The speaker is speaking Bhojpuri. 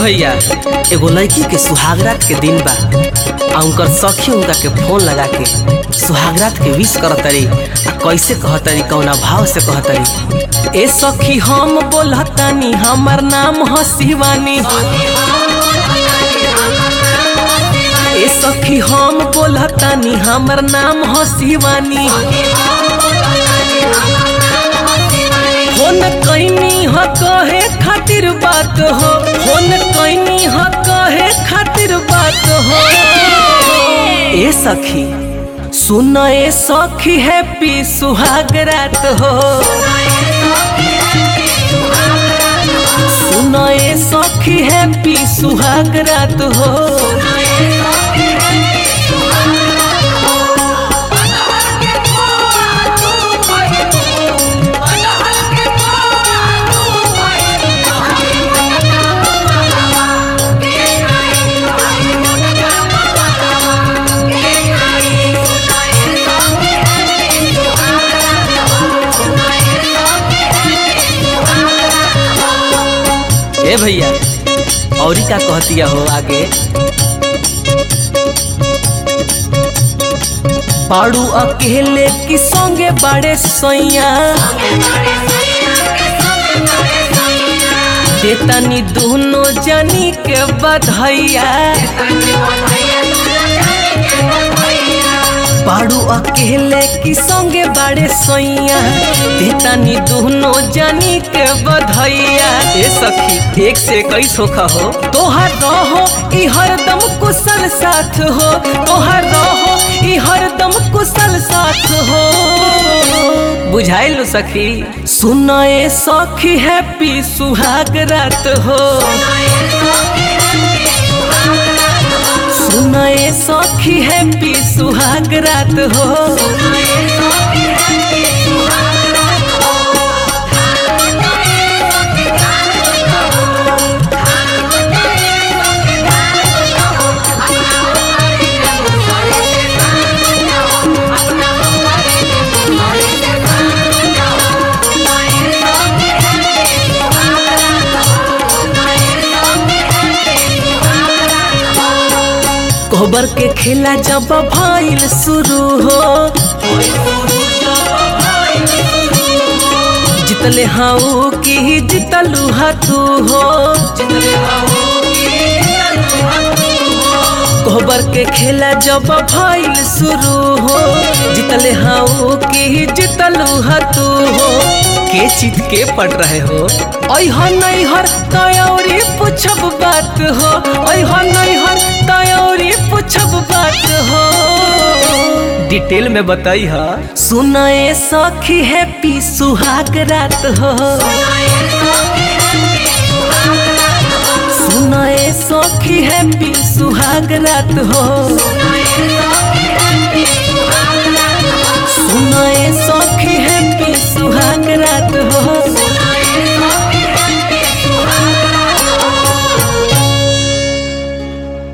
भैया एगो लड़की के सुहागरात के दिन बा आ उनकर सखी उनका के फोन लगा के सुहागरात के विश करतरी आ कैसे कहतरी कौना भाव से कहतरी ए सखी हम बोलतानी हमर नाम ह शिवानी ए सखी हम बोलतानी हमर नाम ह शिवानी फोन कैनी ह कहे खातिर बात हो फोन कैनी ह कहे खातिर बात हो ए सखी सुन ए सखी हैप्पी सुहाग रात हो सुन ए सखी हैप्पी सुहाग रात हो ए भैया औरी का कहतिया हो आगे पाड़ू अकेले की संगे बड़े सैया देतनी दोनों जनी के बधैया पाड़ू अकेले की संगे बड़े सैया देतनी दोनों जनी के बधैया ए सखी एक से कई सोखा हो तोहर रहो ई हरदम कुशल साथ हो तोहर रहो ई हरदम कुशल साथ हो बुझाइल सखी सुन ए सखी हैप्पी सुहाग रात हो सुन ए सखी हैप्पी सुहाग रात हो कोबर के खेला जब भइल शुरू हो जितले हाउ की जितलू हा तू हो कोबर के खेला जब भइल शुरू हो जितले हाउ की जितलू हा तू हो के चित के पड़ रहे हो ऐहा नैहर तयौरी पूछब बात हो ऐहा नैहर तयौरी पूछब बात हो डिटेल में बताई हा सुन ए सखी हैप्पी सुहाग रात हो सुन ए सखी हैप्पी सुहाग रात हो सुन ए सखी हैप्पी सुहाग रात हो